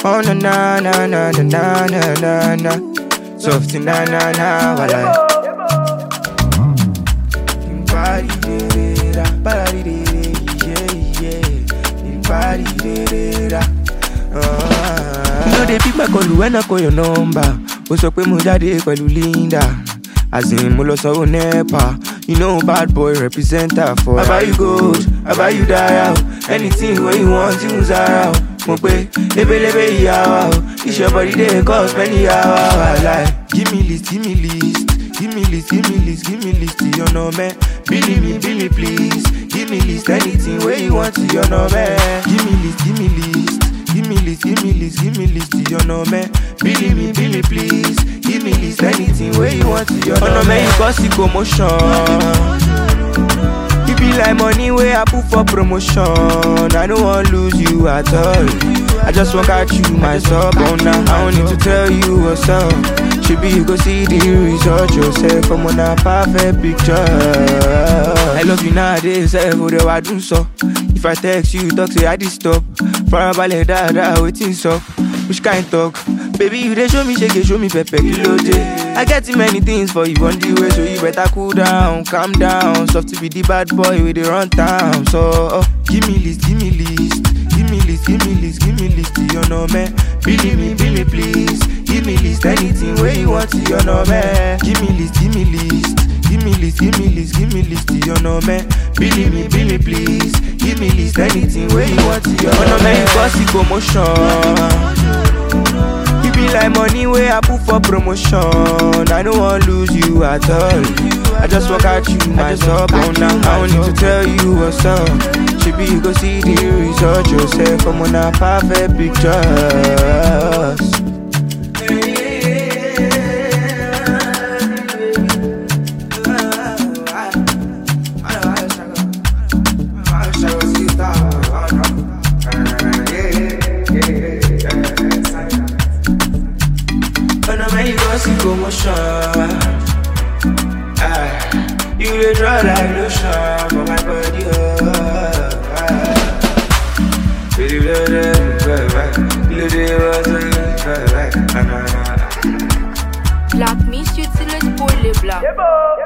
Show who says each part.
Speaker 1: Oh na na na na na na na na na. Softy na na na walai. Body de da, body de yeah yeah. Body de da. You know they pick my call when I call your number. Ó sọ pé mo jáde pẹ̀lú Linda. As in mo lọ sanwó NEPA. You know bad boy represent her for. I buy you gold, I buy you dial. Anything wey you want, you Zara o. Mo pe lebelebe ìyàwó o. Iṣẹ́ body dey cost many hours. Like, give me list, give me list. Give me list, give me list, give me list to your number. Billy me, bill me please. Give me list, anything where you want to your number. Give me list, give me list. Give me list, give me list, give me list to your number. Billy me, bill me please. Give me list, anything where you want to your number. Oh no, man, you cause the commotion. You be like money where I put for promotion. I don't want lose you at all. I just want catch you myself on now. I don't need to tell you what's up. Should be you go see the result yourself. I'm on a perfect picture. I love you nowadays, eh? For the I do so. If I text you, talk say I did stop. Farabalẹ̀ dáadáa, waiting so. Which kind talk? Baby, you dey show me shake, show me pepper, kilo day. I get too many things for you on the way, so you better cool down, calm down. Soft to be the bad boy with the run town. So, oh, give me list, give me list. Give me list, give me list, give me list to your number. Billy me, bill me please. Give me list, anything where you want to your number. Give me list, give me list. Give me list, give me list, give me list to your number. Billy me, bill me please. Give me list, anything where you want to your number. You cause the commotion. You be like money where I put for promotion. I don't want lose you at all. I just walk out you myself on now. I don't need to tell you what's up. Should be you go see the result yourself. I'm on a perfect pictures. Oh no, man, you gon' see commotion. Ah, you dey draw like lotion for my body. Oh, ah. Baby, blow them, blow back. Blow them, blow back. Ah, nah, nah, nah.
Speaker 2: Black me, shit, c'est le spoiler black.